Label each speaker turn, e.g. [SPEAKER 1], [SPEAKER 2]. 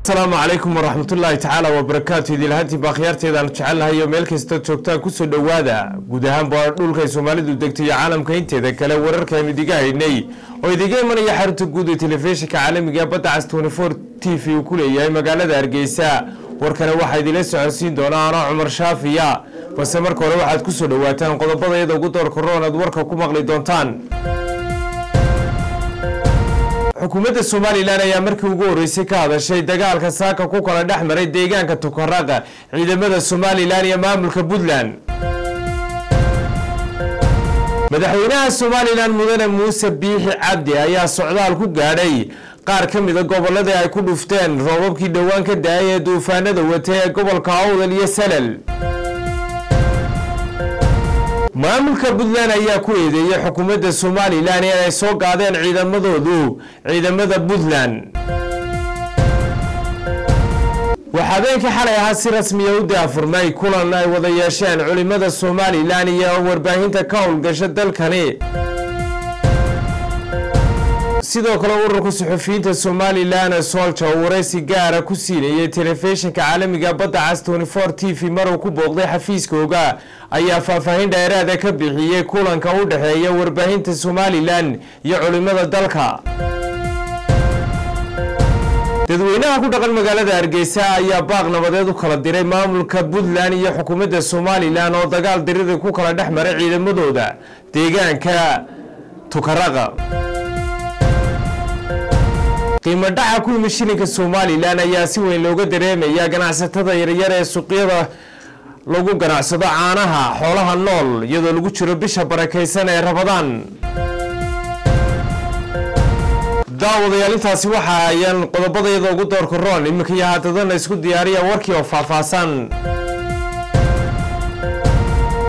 [SPEAKER 1] asalaamu calaykum waraxmatullaahi tacaala wabarakaatu idilahaantii baakhiyaarteedaan jecelnahay iyo meel kasta joogtaan kusoo dhowaada guud ahaanba dhulkay soomaalidu degtay iyo caalamka inteeda kale wararkaaynu idiga haynay oo idiga imanaya xarunta guud ee telefishinka caalamiga badda cas t v uu ku leeyahay magaalada hargeysa warkana waxaa idinla socodsiin doonaa anoo cumar shaafiya balse marka hore waxaad kusoo dhowaataan qodobada iyada ugu door koroon aad warka ku maqli doontaan xukuumadda somalilan ayaa markii ugu horreysay ka hadashay dagaalka saaka ku kala dhex maray deegaanka tukaraqa ciidamada somalilan iyo maamulka puntland madaxweynaha somalilan mudane muuse biixi cabdi ayaa socdaal ku gaadhay qaar ka mida gobolladii ay ku dhufteen roobabkii dhowaan ka da-ay ee duufaanada watay ee gobolka awdal iyo salal maamulka puntland ayaa ku eedeeyey xukuumadda somalilan inay soo gaadeen ciidamadoodu ciidamada puntland waxaa habeenkii xalay ahaa si rasmiya u daafurmay kulan ay wada yeesheen culimada somalilan iyo warbaahinta ka howlgasha dalkani sidoo kale ururka suxufiyiinta somalilan solja oo waraysi gaara ku siinayay telefishinka caalamiga badda cas t v maruu ku booqday xafiiskooga ayaa faahfaahin dheeraada ka bixiyey kulanka u dhexeeya warbaahinta somalilan iyo culimada dalka dadweynaha ku dhaqan magaalada hargeysa ayaa baaq nabadeed u kala diray maamulka puntland iyo xukuumadda somalilan oo dagaal dirida ku kala dhex maray ciidamadooda deegaanka tukaraqa qiimo dhaca ku yimid shilinka somalilan ayaa si weyn looga dareemaya ganacsatada yaryar ee suuqyada lagu ganacsado caanaha xoolaha nool iyadoo lagu jiro bisha barakaysan ee rabadaan daawadayaal intaasi waxa ayaan qodobadayada ugu door karoon iminka iyo haadadana isku diyaariya warkii oo faahfaahsan